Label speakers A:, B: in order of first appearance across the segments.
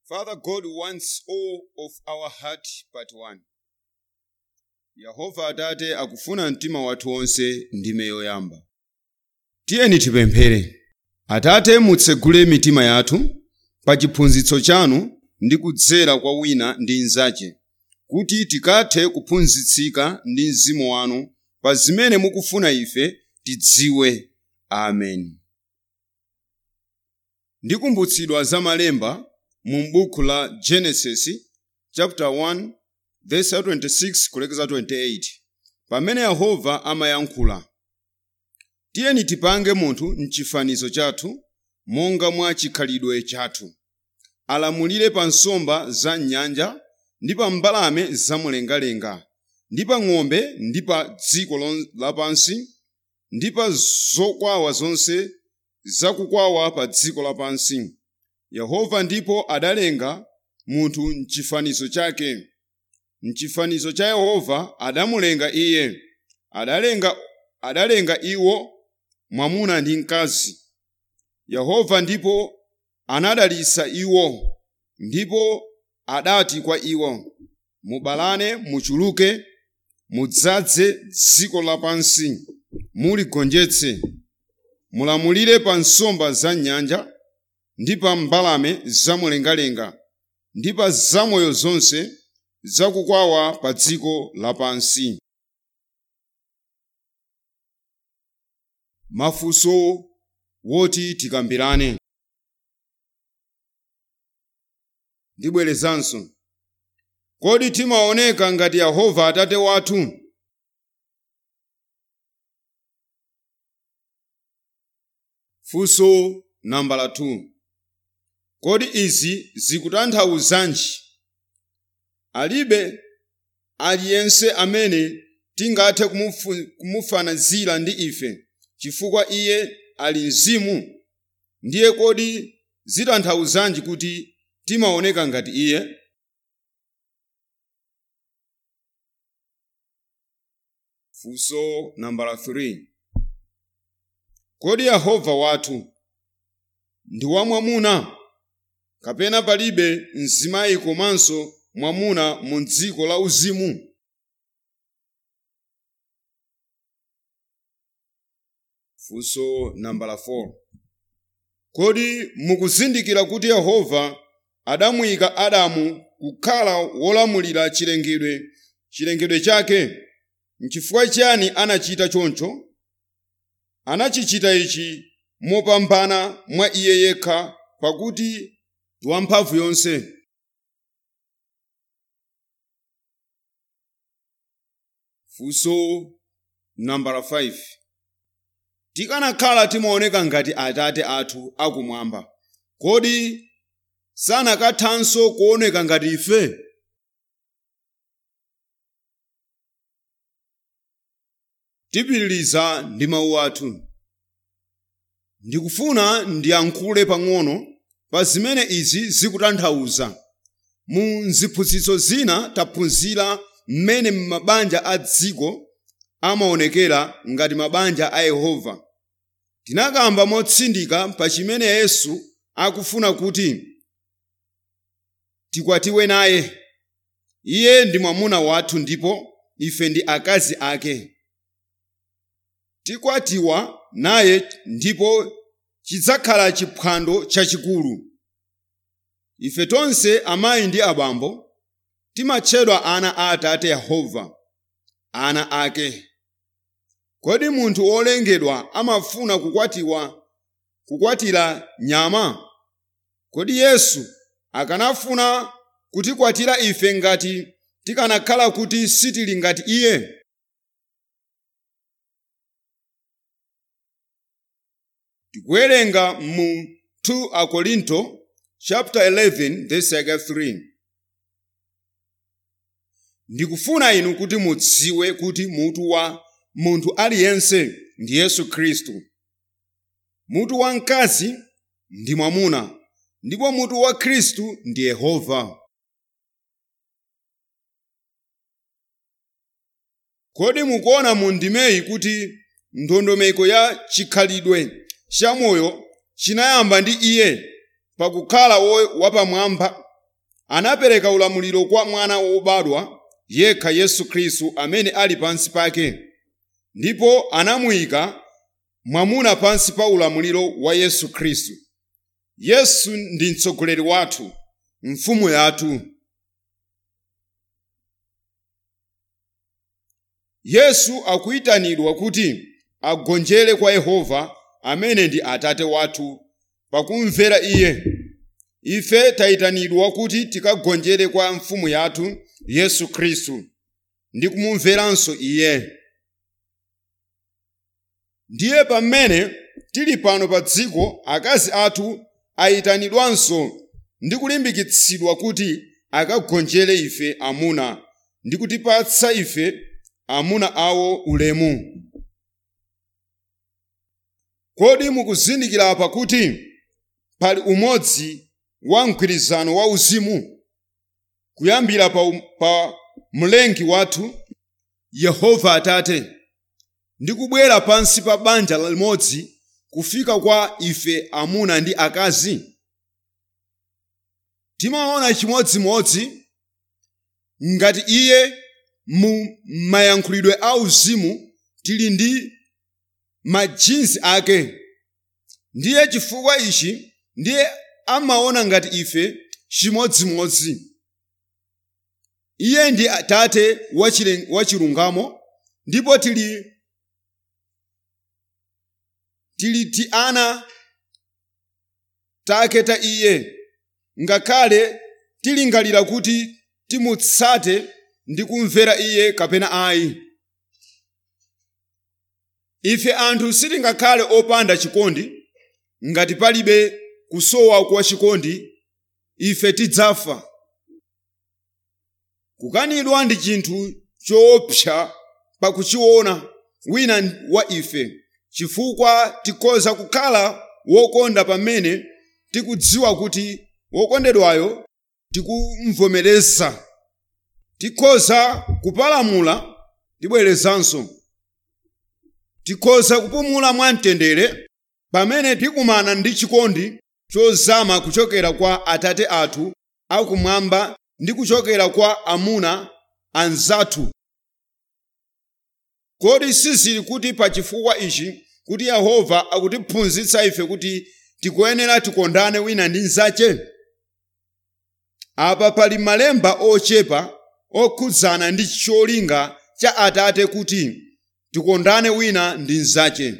A: Father God wants all of our heart but one. Yehova Atate akufuna mtima wathu wonse ndime yoyamba. Tiyeni tipemphere. Atate mutsegule mitima yathu pa chiphunzitso chanu ndi kudzera kwa wina ndi nzache, kuti tikathe kuphunzitsika ndi mzimu wanu pa zimene mukufuna ife tidziwe. Amen. Ndikumbutsidwa za malemba mu buku la Genesis chapter 1 verse 26 kulekeza 28 pamene Yehova amayankhula tiyeni tipange munthu mchifanizo chathu monga mwa chikhalidwe chathu alamulire pa nsomba za nyanja ndi pa mbalame zamumlengalenga ndi pa ng'ombe ndi pa dziko lon- lapansi ndi pa zokwawa zonse zakukwawa pa dziko lapansi yehova ndipo adalenga munthu mchifanizo chake mchifanizo cha yehova adamulenga iye adalenga adalenga iwo mwamuna ndi mkazi yehova ndipo anadalitsa iwo ndipo adati kwa iwo mubalane muchuluke mudzaze dziko lapansi muligonjetse mulamulire pa nsomba za nyanja ndi pa mbalame zamumlengalenga ndi pa zamoyo zonse zakukwawa pa dziko lapansi mafunso woti tikambirane ndibwerezanso kodi timaoneka ngati yehova atate wathu funso nambala 2 kodi izi zikutanthauzanji alibe aliyense amene tingathe kumufu- kumufanizira ndi ife chifukwa iye ali mzimu ndiye kodi zitanthauzanji kuti timaoneka ngati iye funso nambala 3 kodi yehova wathu ndi wamwamuna kapena palibe mzimayi komanso mwamuna mu dziko la uzimu funso nambala 4 kodi mukuzindikira kuti yehova adamuyika adamu kukhala wolamulira chilengedwe chilengedwe chake nchifukwa chiyani anachita choncho anachichita ichi mopambana mwa iye yekha pakuti ndi wamphamvu yonse funso nambala 5 tikanakhala timaoneka ngati atate athu akumwamba kodi sanakathanso kuoneka ngati ife tipitiliza ndi mawu athu ndikufuna ndiyankhule pang'ono pa zimene izi zikutanthauza mu ziphunzitso zina taphunzira mmene mabanja a dziko amaonekera ngati mabanja a yehova tinakamba motsindika pa chimene yesu akufuna kuti tikwatiwe naye iye ndi mwamuna wathu ndipo ife ndi akazi ake tikwatiwa naye ndipo chidzakhala chiphwando chachikulu ife tonse amayi ndi abambo timatchedwa ana a atate yehova ana ake kodi munthu wolengedwa amafuna kukwatiwa kukwatira nyama kodi yesu akanafuna kutikwatira ife ngati tikanakhala kuti sitili ngati iye tikuwerenga mu 2 akorinto chapter 11 verse yake 3 ndikufuna inu kuti mudziwe kuti mutu wa munthu aliyense ndi yesu khristu mutu wa mkazi ndi mwamuna ndipo mutu wa khristu ndi yehova kodi mukuona mu ndimeyi kuti ndondomeko ya chikhalidwe chamoyo chinayamba ndi iye pakukhala wo- wapamwamba anapereka ulamuliro kwa mwana wobadwa yekha yesu khristu amene ali pansi pake ndipo anamuyika mwamuna pansi pa ulamuliro wa yesu khristu yesu ndi mtsogoleri wathu mfumu yathu yesu akuyitanidwa kuti agonjere kwa yehova amene ndi atate wathu pakumvera iye ife tayitanidwa kuti tikagonjere kwa mfumu yathu yesu khristu ndi kumumveranso iye ndiye pamene tili pano pa dziko akazi athu ayitanidwanso ndi kulimbikitsidwa kuti akagonjere ife amuna ndi kutipatsa ife amuna awo ulemu kodi mukuzindikira apa kuti pali umodzi wa mgwirizano wa uzimu kuyambira pa, pa mlengi wathu yehova atate ndi kubwera pansi pa banja limodzi kufika kwa ife amuna ndi akazi timaona chimodzimodzi ngati iye mu mayankhulidwe a uzimu tili ndi majinsi ake ndiye chifukwa ichi ndiye amaona ngati ife chimodzimodzi iye ndi atate wa chilungamo ndipo tili tili ti ana take ta iye ngakhale tilingalira kuti timutsate ndi kumvera iye kapena ayi ife anthu sitingakhale opanda chikondi ngati palibe kusowa kwa chikondi ife tidzafa kukanidwa ndi chinthu choopsa pakuchiona wina wa ife chifukwa tikhoza kukhala wokonda pamene tikudziwa kuti wokondedwayo tikumvomereza tikhoza kupalamula tibwerezanso tikhoza kupumula mwamtendere pamene tikumana ndi chikondi chozama kuchokera kwa atate athu akumwamba ndi kuchokera kwa amuna anzathu kodi sizili kuti pa chifukwa ichi kuti yehova akutiphunzitsa ife kuti tikuyenera tikondane wina ndi nzache apa pali malemba ochepa okhudzana ndi cholinga cha atate kuti tikondane wina ndi nzache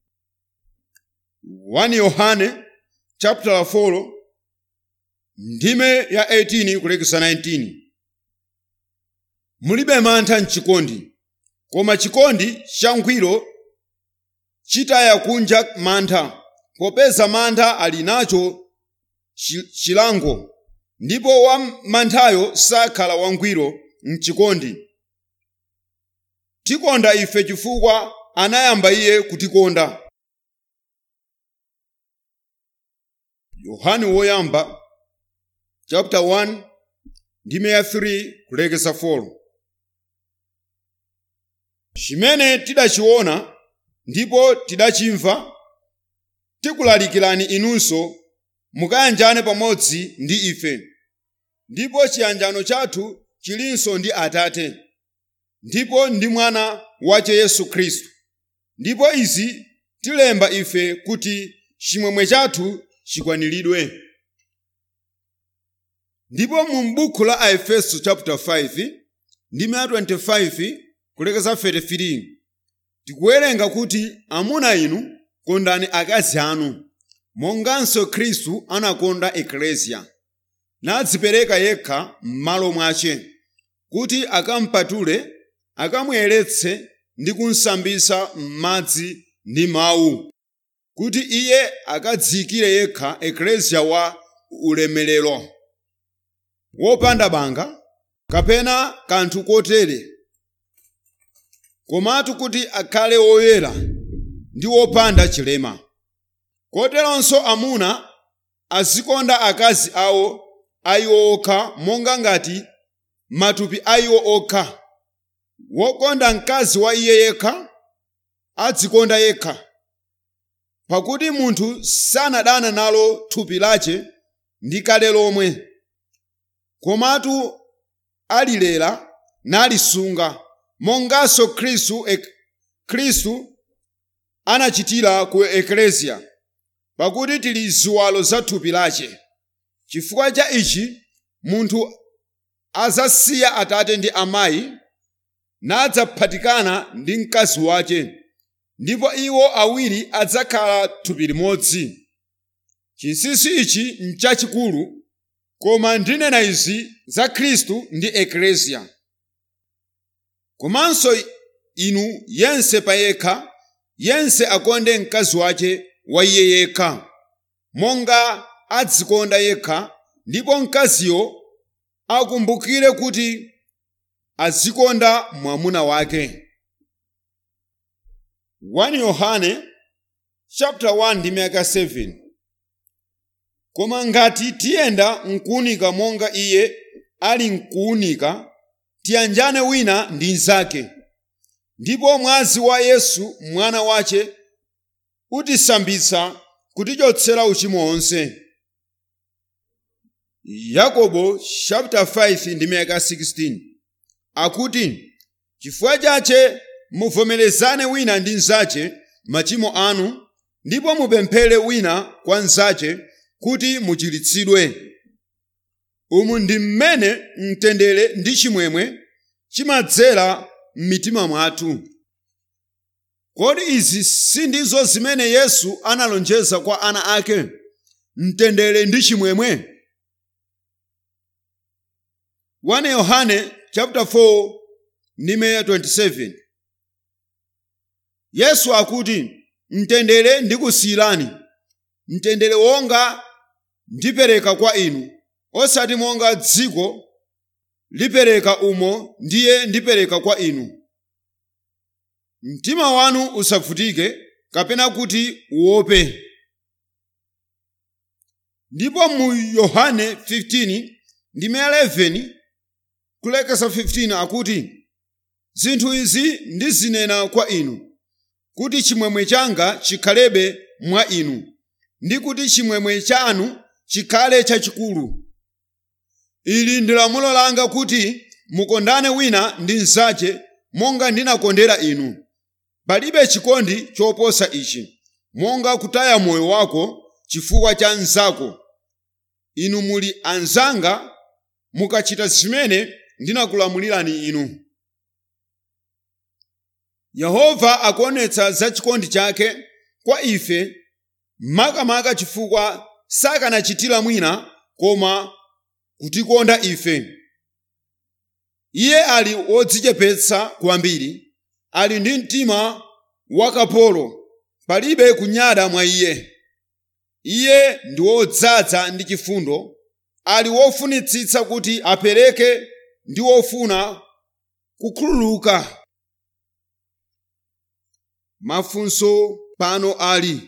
A: 1 yohane chapter 4 ndime ya 18 kulekesa 19 mulibe mantha mchikondi koma chikondi changwiro chitaya kunja mantha popeza mantha ali nacho chilango ndipo wa manthayo sakhala wangwiro mchikondi tikonda ife chifukwa anayamba iye kutikonda yohane woyamba chapter 1 ndime ya 3 kulekesa 4 chimene tidachiona ndipo tidachimva tikulalikirani inunso mukayanjane pamodzi ndi ife ndipo chiyanjano chathu chilinso ndi atate ndipo ndi mwana wace yesu khristu ndipo izi tilemba ife kuti chimwemwe chathu chikwaniridwe ndipo mu buku la aefeso chapter 5 ndime ya 25 kulekeza 33 tikuwerenga kuti amuna inu kondani akazi anu monganso khristu anakonda eklesia nadzipereka yekha m'malo mwace kuti akampatule akamuyeretse ndi kunsambisa m'madzi ndi mawu kuti iye akadziyikire yekha eklesia wa ulemerero wopanda banga kapena kanthu kotere komatu kuti akhale woyera ndi wopanda chilema koteronso amuna azikonda akazi awo ayiwo okha monga ngati matupi ayiwo okha wokonda mkazi wa iye yekha adzikonda yekha pakuti munthu sanadana nalo thupi lace ndi kale lomwe komatu alilera nalisunga monganso khristu ek, khristu anachitira ku ekleziya pakuti tili ziwalo za thupi lace chifukwa cha ichi munthu azasiya atate ndi amayi nadzaphatikana ndi mkazi wace ndipo iwo awiri adzakhala thupi limodzi chinsinsi ichi nchachikulu koma ndinena izi za khristu ndi ekleziya komanso inu yense payekha yense akonde mkazi wace wa iye yekha monga adzikonda yekha ndipo mkaziyo akumbukire kuti azikonda mwamuna wake 1 yohane chapter 1 ndi miyaka 7 koma ngati tiyenda mkuunika monga iye ali mkuunika tiyanjane wina ndi mnzake ndipo mwazi wa yesu mwana wace utisambitsa kutichotsera uchimo onse yakobo chapter 5 ndi miyaka 16 akuti chifukwa chache muvomerezane wina ndi mnzache machimo anu ndipo mupemphere wina kwa mnzache kuti muchiritsidwe umu ndi mmene mtendere ndi chimwemwe chimadzera m'mitima mwathu kodi izi sindizo zimene yesu analonjeza kwa ana ake mtendere ndi chimwemwe 1 yohane chapter 4 ndi meya 27 yesu akuti mtendere ndikusiyirani mtendere wonga ndipereka kwa inu osati monga dziko lipereka umo ndiye ndipereka kwa inu mtima wanu usavutike kapena kuti uope ndipo mu yohane 15 ndi 11 kulekeza 15 akuti zinthu izi ndizinena kwa inu kuti chimwemwe changa chikhalebe mwa inu ndi kuti chimwemwe chanu chikhale chachikulu ili ndi lamulo langa kuti mukondane wina ndi mnzache monga ndinakondera inu palibe chikondi choposa ichi monga kutaya moyo wako chifukwa cha mnzako inu muli anzanga mukachita zimene ndinakulamulirani inu yehova akuonetsa za chikondi chake kwa ife makamaka chifukwa sakanachitira mwina koma kutikonda ife iye ali wodzichepetsa kwambiri ali ndi mtima wakapolo palibe kunyada mwa iye iye ndi wodzaza ndi chifundo ali wofunitsitsa kuti apereke ndi wofuna kukhululuka mafunso pano ali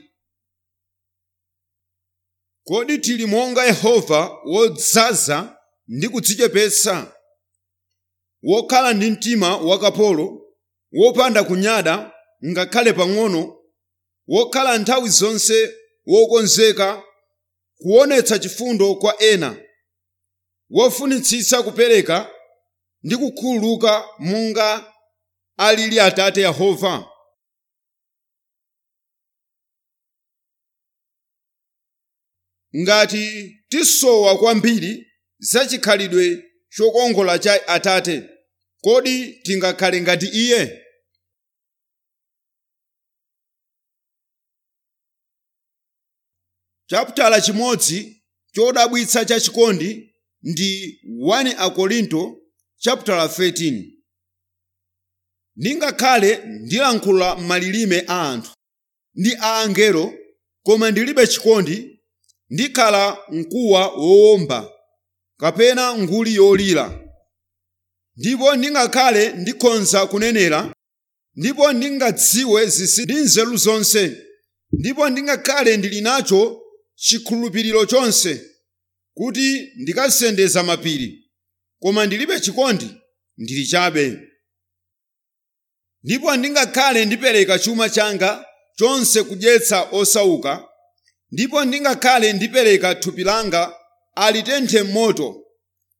A: kodi tili monga yehova wodzaza ndi kudzichepetsa wokhala ndi mtima wakapolo wopanda kunyada ngakhale pang'ono wokhala nthawi zonse wokonzeka kuonetsa chifundo kwa ena wofunitsitsa kupereka ndi kukhululuka monga alili atate yehova ngati tisowa kwambiri za chikhalidwe chokongola cha atate kodi tingakhale ngati iye chaputala chimodzi chodabwitsa cha chikondi ndi 1 akorinto chaputala 13 ndingakhale ndilankhula malilime a anthu ndi a angelo koma ndilibe chikondi ndikhala mkuwa wowomba kapena nguli yolira ndipo ndingakhale ndikhonza kunenera ndipo ndingadziwe zinsinsi ndi nzeru zonse ndipo ndingakhale ndili nacho chikhulupiriro chonse kuti ndikasendeza mapiri koma ndilibe chikondi ndili chabe ndipo ndingakhale ndipereka chuma changa chonse kudyetsa osauka ndipo ndingakhale ndipereka thupi langa alitenthe m'moto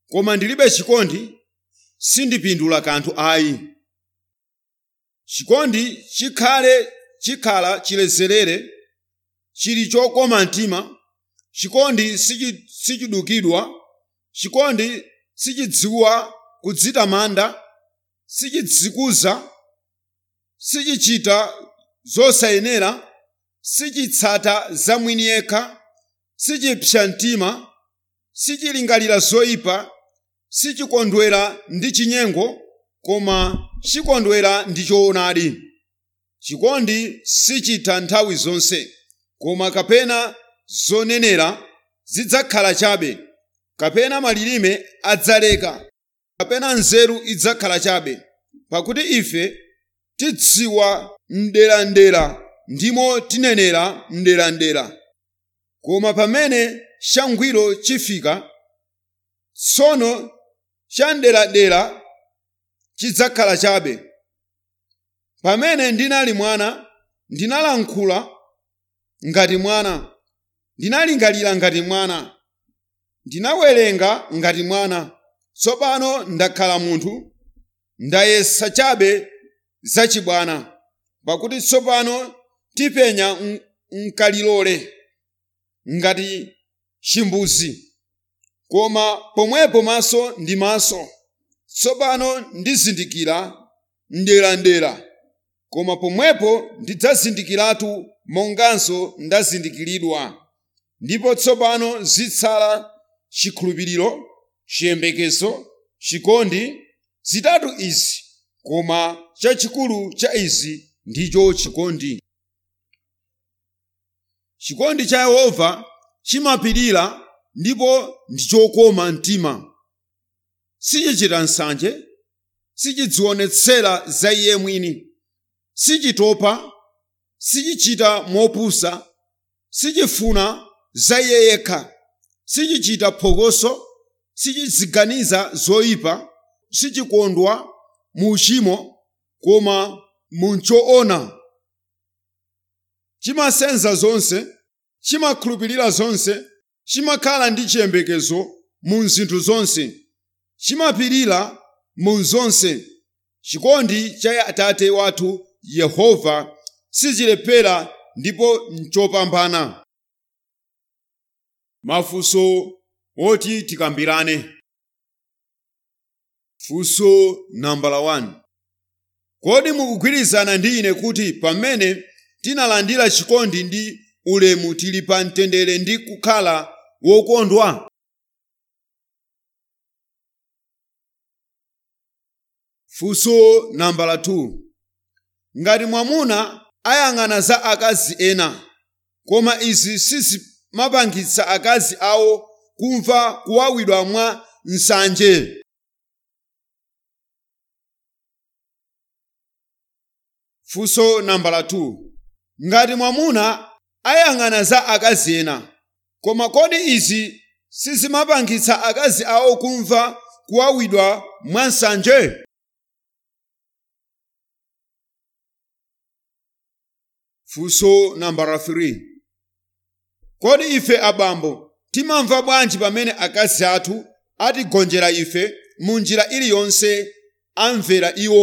A: koma ndilibe chikondi sindipindula kanthu ayi chikondi chikhale chikhala chilezerere chili chokoma mtima chikondi sichi- sichidukidwa chikondi sichidziwa kudzitamanda sichidzikuza sichichita zosayenera sichitsata zamwini yekha sichipsa mtima sichilingalira zoyipa sichikondwera ndi chinyengo koma chikondwera ndi choonadi chikondi sichitha nthawi zonse koma kapena zonenera zidzakhala chabe kapena malilime adzaleka kapena nzeru idzakhala chabe pakuti ife tidziwa mderandera ndimo tinenera mderandera koma pamene changwiro chifika tsono chamderadera chidzakhala chabe pamene ndinali mwana ndinalankhula ngati mwana ndinalingalira ngati mwana ndinawerenga ngati mwana tsopano ndakhala munthu ndayesa chabe zachibwana pakuti tsopano tipenya m- mkalilole ngati chimbuzi koma pomwepo maso ndi maso tsopano ndizindikira mderandera koma pomwepo ndidzazindikiratu monganso ndazindikiridwa ndipo tsopano zitsala chikhulupiriro chiyembekezo chikondi zitatu izi koma chachikulu cha izi ndicho chikondi chikondi cha yehova chimapirira ndipo ndi chokoma mtima sichichita nsanje sichidzionetsera za iye mwini sichitopa sichichita mopusa sichifuna za iye yekha sichichita phokoso sichidziganiza zoyipa sichikondwa mu uchimo koma mu choona chimasenza zonse chimakhulupirira zonse chimakhala ndi chiyembekezo mu zinthu zonse chimapirira mu zonse chikondi cha atate wathu yehova sichilephera ndipo nchopambana mafunso oti tikambirane funso nambala 1 kodi mukugwirizana ndi ine kuti pamene tinalandira chikondi ndi ulemu tili pa mtendere ndi kukhala wokondwa funso nambala 2 ngati mwamuna ayang'ana za akazi ena koma izi sizimapangitsa akazi awo kumva kuwawidwa mwa nsanje funso nambala 2 ngati mwamuna ayang'ana za akazi ena koma kodi izi sizimapangitsa akazi awo kumva kuwawidwa mwa nsanje funso nambala 3 kodi ife abambo timamva bwanji pamene akazi athu atigonjera ife mu njira iliyonse amvera iwo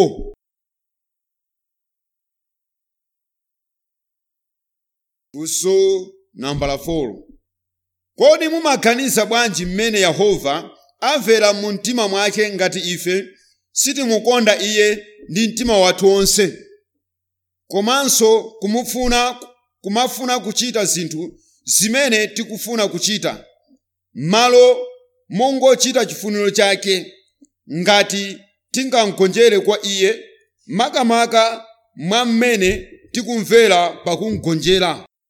A: funso nambala 4 kodi mumaganiza bwanji mmene yehova amvera mu mtima mwake ngati ife sitimukonda iye ndi mtima wathu wonse komanso kumufuna kumafuna kuchita zinthu zimene tikufuna kuchita malo mongochita chifuniro chake ngati tingamgonjere kwa iye makamaka mwa mmene tikumvera pakumgonjera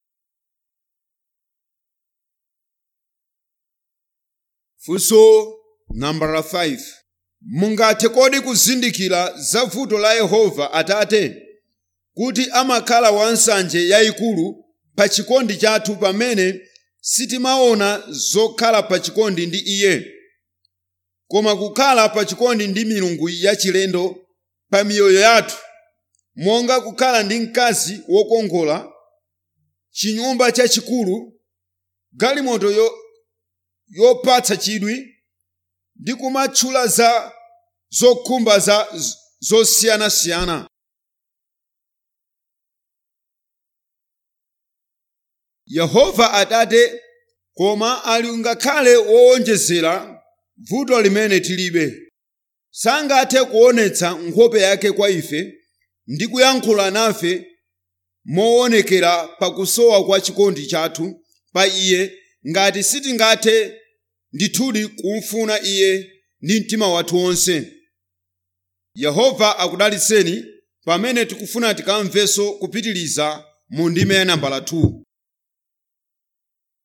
A: funso nambala 5 mungathe kodi kuzindikira za vuto la yehova atate kuti amakhala wansanje yayikulu pa chikondi chathu pamene sitimaona zokhala pa chikondi ndi iye koma kukhala pa chikondi ndi milungu yachilendo pa miyoyo yathu monga kukhala ndi mkazi wokongola chinyumba chachikulu galimoto yo- yopatsa chidwi ndi kumatchula za zokhumba za zosiyanasiyana yehova atate koma ali ngakhale wowonjezera vuto limene tilibe sangathe kuonetsa nkhope yake kwa ife ndi kuyankhula nafe moonekera pakusowa kwa chikondi chathu pa iye ngati sitingathe ndithudi kumfuna iye ndi mtima wathu wonse yehova akudalitseni pamene tikufuna tikamvenso kupitiliza mu ndime ya nambala 2